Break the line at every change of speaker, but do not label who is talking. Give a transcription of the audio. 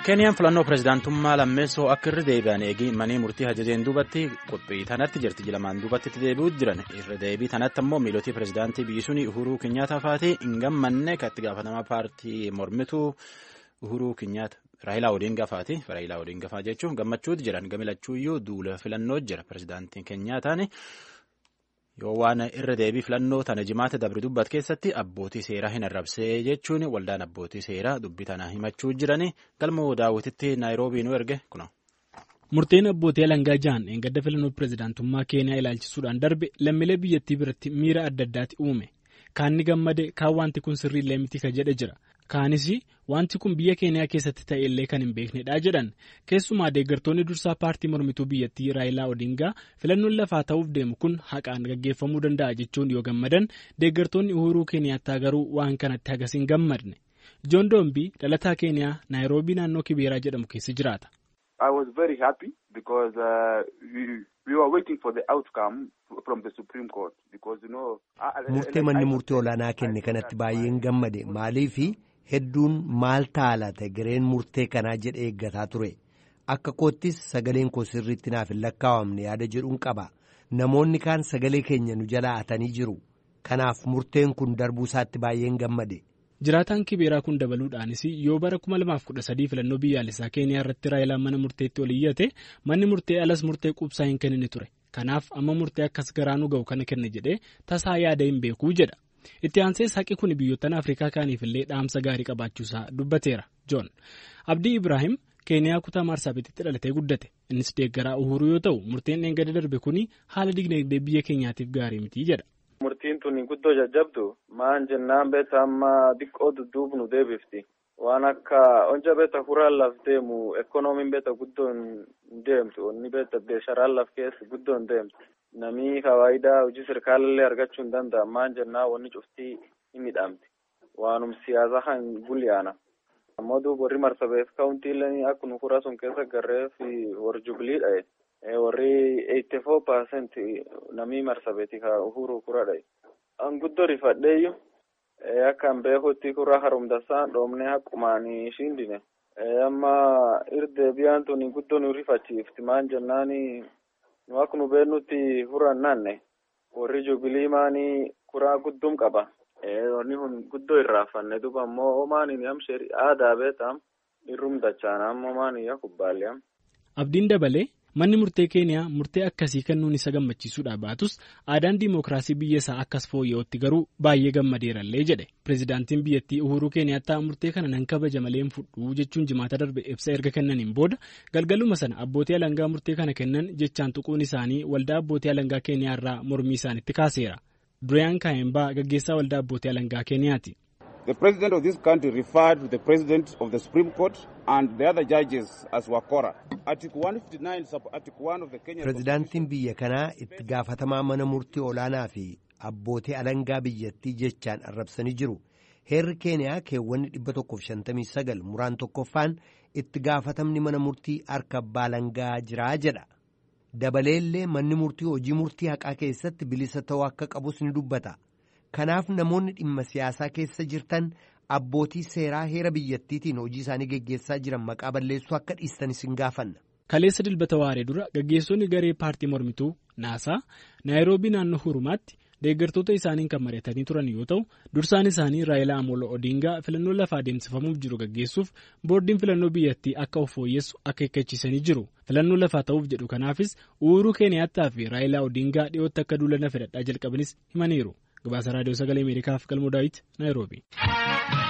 keeniyaan filannoo pirezidaantummaa lammeessoo akka irra deebi'an eegi manii murtii ajajeen duubatti qophii tanatti jirti jilamaan duubatti itti deebi'uu jiran irra deebii tanatti ammoo miilotii pirezidaantii biyyi suni uhuruu kinyaata faati hin gammanne kan itti gaafatamaa paartii mormituu uhuruu kinyaata raayilaa odiingaa faati raayilaa odiingaa faa jechuun gammachuuti jiran gamilachuuyyuu duula filannoo jira pirezidaantiin keenyaataan. yoo waan irra deebii filannoo tana jimaata dabre dubbat keessatti abbootii seeraa hin arrabsee jechuun waldaan abbootii seeraa dubbii tana himachuu jiran galma daawwititti naayiroobii nu erge kuno.
murteen abbootii alangaa ja'an eeggadda filannoo pirezidaantummaa keeniyaa ilaalchisuudhaan darbe lammiilee biyyattii biratti miira adda addaati uume kaan ni gammade kaan wanti kun sirriillee miti ka jedhe jira kaanis wanti kun biyya keeniyaa keessatti ta'e illee kan hin beeknedha jedhan keessumaa deeggartoonni dursaa paartii mormituu biyyattii raayilaa odingaa filannoon lafaa ta'uuf deemu kun haqaan gaggeeffamuu danda'a jechuun yoo gammadan deeggartoonni uhuruu keeniyaattaa garuu waan kanatti hagas hin gammadne joon doombii dhalataa keeniyaa naayiroobii naannoo kibeeraa jedhamu keessa jiraata.
I was very happy because uh, we, we were waiting for the outcome from the Supreme Court because you know.
Murtee manni murtii olaanaa kenne kanatti baay'een gammade maaliifi hedduun maal ta'a laata gareen murtee kanaa jedhee eeggataa ture akka koottis sagaleen koo sirriitti naaf hin lakkaawamne yaada jedhuun qaba namoonni kaan sagalee keenya nu jalaa atanii jiru kanaaf murteen kun darbuu isaatti baay'een gammade.
jiraataan kibeeraa kun dabaluudhaanis yoo bara 2013 filannoo biyyaalessaa keeniyaa irratti raayilaan mana murteetti ol iyyate manni murtee alas murtee quubsaa hin kennine ture kanaaf amma murtee akkas garaanuu ga'u kana kenne jedhee tasaa yaada hin beekuu jedha itti aansees haqi kun biyyoottan afrikaa kaaniifillee dhaamsa gaarii qabaachuusaa dubbateera joon abdii ibraahim keeniyaa kutaa maarsaabititti dhalatee guddate innis deeggaraa uhuruu yoo ta'u murteen eegada darbe kun haala dinagdee biyya keenyaatiif gaarii miti jedha.
Murtiin tun guddoo jajjabdu maan jennaan beeta amma xiqqoo dudduubnu deebifti waan akka onja beeta huraan laf deemu ekonomiin beeta guddoo hin deemtu onni beeta beesharaan laf keessa guddoo hin deemtu namii fawaayidaa hojii sirkaalallee argachuu hin danda'a maan jennaan wanni cuftii hin midhaamti waanum siyaasa kan bulyaana ammoo duuba warri marsabeef kaawuntiileen akkuma hura sun keessa garreef warri jubiliidha warri eighty four percent namii marsabeeti ka uhuru kuradha an guddoo rifadheeyyu akkan beekutti kura harumdasaan dhoomne haqqumaan shindine amma irdeebiyaan tun guddoo nu rifachiifti maan jennaani nu akka nu beennutti huran naanne warri jubilii maani kuraa guddum qaba wanni kun guddoo irraafanne duba ammoo omaaniin amsheri aadaa beetam irrum dachaana ammoo maani kubbaallee
abdiin dabalee manni murtee keeniyaa murtee akkasii kennuun isa gammachiisuudha baatus aadaan diimokiraasii biyya isaa akkas fooyya'utti garuu baay'ee gammadeerallee jedhe pirezidaantiin biyyattii uhuruu keeniyaattaa murtee kana nan kabaja malee hin fudhu jechuun jimaata darbe ibsa erga kennaniin booda galgaluma sana abbootii alangaa murtee kana kennan jechaan tuquun isaanii waldaa abbootii alangaa keeniyaa irraa mormii isaanitti kaaseera dureyaan kaayembaa gaggeessaa waldaa abbootii alangaa keeniyaati.
The president of this country referred to the president of the Supreme Court and the other judges as Wakora. Article 159 sub Article 1 of the Kenya
Pirezidaantiin biyya kanaa itti gaafatamaa mana murtii olaanaa fi abbootii alangaa biyyattii jechaan arrabsanii jiru. Heerri Keeniyaa keewwanni 159 muraan tokkoffaan itti gaafatamni mana murtii harka abbaa alangaa jiraa jedha. Dabaleellee manni murtii hojii murtii haqaa keessatti bilisa ta'uu akka qabus ni dubbata. Kanaaf namoonni dhimma siyaasaa keessa jirtan abbootii seeraa heera biyyattiitiin hojii isaanii geggeessaa jiran maqaa balleessuu akka dhiistanis hin gaafanna.
Kaleessa dilbata waaree dura gaggeessonni garee paartii mormituu naasaa naayiroobii naannoo hurumaatti deeggartoota isaaniin kan mari'atanii turan yoo ta'u dursaan isaanii raayilaa amolo odingaa filannoo lafaa adeemsifamuuf jiru gaggeessuuf boordiin filannoo biyyattii akka of fooyyessu akeekkachiisanii jiru filannoo lafaa ta'uuf jedhu kanaafis uhuruu keeniyaattaa fi raayilaa odingaa dhiyootti akka duulana fedhadhaa jalqabanis himaniiru. gabaasa raadiyoo sagalee ameerikaaf galmoo daawit naayiroobi.